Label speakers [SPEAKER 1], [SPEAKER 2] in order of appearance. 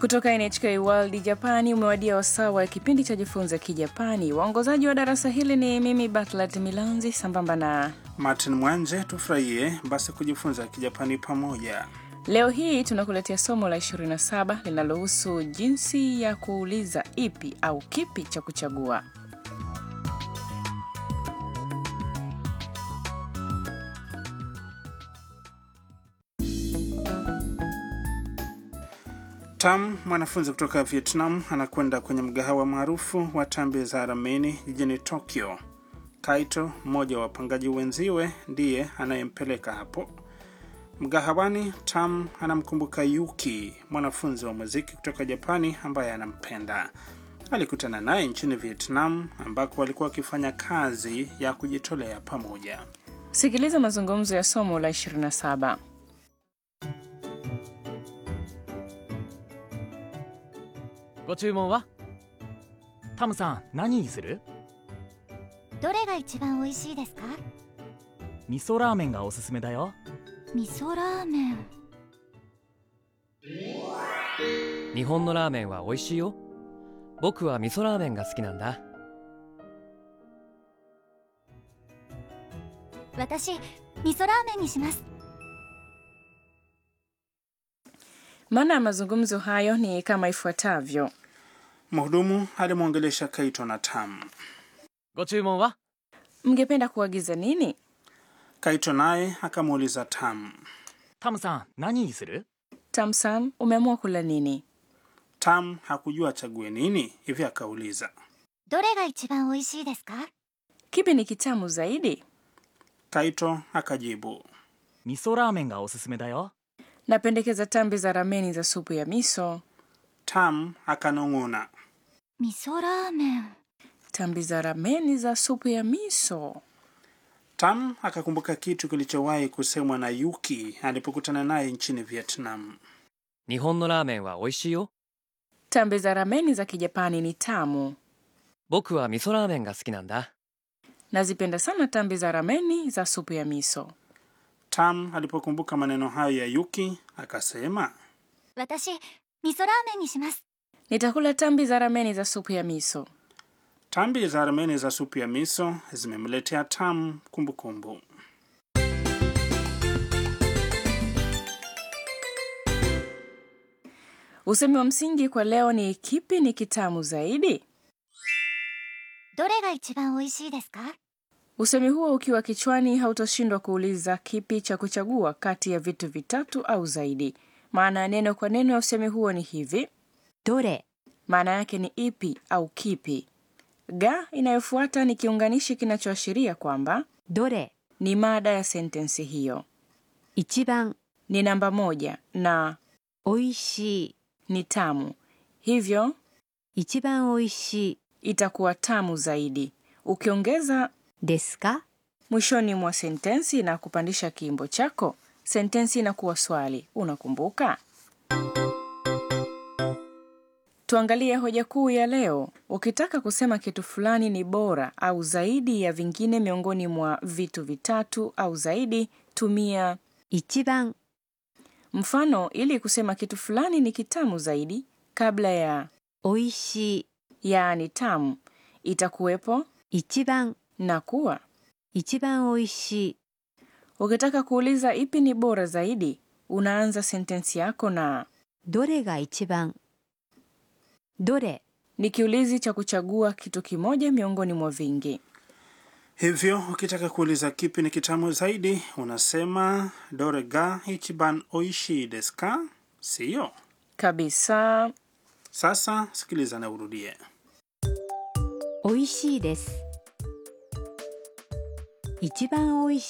[SPEAKER 1] Kutoka NHK World Japani umewadia wasaa wa kipindi cha jifunza Kijapani. Waongozaji wa darasa hili ni mimi Batlat Milanzi sambamba na
[SPEAKER 2] Martin Mwanje. Tufurahie basi kujifunza Kijapani pamoja.
[SPEAKER 1] leo hii tunakuletea somo la 27 linalohusu jinsi ya kuuliza ipi au kipi cha kuchagua.
[SPEAKER 2] Tam, mwanafunzi kutoka Vietnam, anakwenda kwenye mgahawa maarufu wa tambi za rameni jijini Tokyo. Kaito, mmoja wa wapangaji wenziwe, ndiye anayempeleka hapo mgahawani. Tam anamkumbuka Yuki, mwanafunzi wa muziki kutoka Japani ambaye anampenda. Alikutana naye nchini Vietnam ambako walikuwa wakifanya kazi ya kujitolea pamoja.
[SPEAKER 1] Sikiliza mazungumzo ya somo la 27.
[SPEAKER 3] ご注文はタムさん何にする
[SPEAKER 4] どれが一番美味しいですか
[SPEAKER 3] 味噌ラーメンがおすすめだよ
[SPEAKER 4] 味噌ラーメン
[SPEAKER 5] 日本のラーメンは美味しいよ僕は味噌ラーメンが好きなんだ
[SPEAKER 4] 私味噌ラーメンにします
[SPEAKER 1] Maana ya mazungumzo hayo ni kama ifuatavyo.
[SPEAKER 2] Mhudumu alimwongelesha Kaito na Tam.
[SPEAKER 3] ご注文は
[SPEAKER 1] Mngependa kuagiza nini?
[SPEAKER 2] Kaito naye akamuuliza Tam.
[SPEAKER 3] タムさん何にする
[SPEAKER 1] Tamsan, umeamua kula nini?
[SPEAKER 2] Tam hakujua achague nini, hivyo akauliza.
[SPEAKER 4] どれが一番美味しいですか
[SPEAKER 1] Kipi ni kitamu zaidi?
[SPEAKER 2] Kaito akajibu.
[SPEAKER 3] 味噌ラーメンがおすすめだよ
[SPEAKER 1] Napendekeza tambi za rameni za supu ya miso.
[SPEAKER 2] Tam akanong'ona.
[SPEAKER 4] 味噌ラーメン
[SPEAKER 1] Tambi za rameni za supu ya miso.
[SPEAKER 2] Tam akakumbuka kitu kilichowahi kusemwa na Yuki alipokutana naye nchini Vietnam.
[SPEAKER 5] 日本のラーメンは美味しいよ
[SPEAKER 1] Tambi za rameni za Kijapani ni tamu.
[SPEAKER 5] 僕は味噌ラーメンが好きなんだ
[SPEAKER 1] Nazipenda sana tambi za rameni za supu ya miso.
[SPEAKER 2] Tam alipokumbuka maneno hayo ya Yuki akasema,
[SPEAKER 4] 私味噌ラーメンにします
[SPEAKER 1] Nitakula tambi za rameni za supu ya miso.
[SPEAKER 2] tambi za armeni za supu ya miso zimemletea Tam kumbukumbu.
[SPEAKER 1] Usemi wa msingi kwa leo ni kipi ni kitamu zaidi?
[SPEAKER 4] どれが一番美味しいですか
[SPEAKER 1] Usemi huo ukiwa kichwani hautoshindwa kuuliza kipi cha kuchagua kati ya vitu vitatu au zaidi. Maana ya neno kwa neno ya usemi huo ni hivi:
[SPEAKER 4] どれ
[SPEAKER 1] maana yake ni ipi au kipi. Ga inayofuata ni kiunganishi kinachoashiria kwamba
[SPEAKER 4] どれ
[SPEAKER 1] ni mada ya sentensi hiyo.
[SPEAKER 4] 一番
[SPEAKER 1] Ni namba moja na
[SPEAKER 4] 美味しい
[SPEAKER 1] ni tamu, hivyo
[SPEAKER 4] 一番美味しい
[SPEAKER 1] itakuwa tamu zaidi. Ukiongeza
[SPEAKER 4] ですか
[SPEAKER 1] mwishoni mwa sentensi na kupandisha kiimbo chako, sentensi inakuwa swali. Unakumbuka? Tuangalie hoja kuu ya leo. Ukitaka kusema kitu fulani ni bora au zaidi ya vingine miongoni mwa vitu vitatu au zaidi, tumia
[SPEAKER 4] 一番
[SPEAKER 1] mfano ili kusema kitu fulani ni kitamu zaidi. Kabla ya
[SPEAKER 4] 美味しい
[SPEAKER 1] yaani tamu itakuwepo
[SPEAKER 4] 一番
[SPEAKER 1] na kuwa.
[SPEAKER 4] 一番美味しい
[SPEAKER 1] Ukitaka kuuliza ipi ni bora zaidi, unaanza sentensi yako na
[SPEAKER 4] どれが一番どれ
[SPEAKER 1] ni kiulizi cha kuchagua kitu kimoja miongoni mwa vingi.
[SPEAKER 2] Hivyo ukitaka kuuliza kipi ni kitamu zaidi, unasema dore ga ichiban oishi desu ka? Siyo?
[SPEAKER 1] Kabisa.
[SPEAKER 2] Sasa sikiliza na urudie.
[SPEAKER 4] 美味しいです一番美味し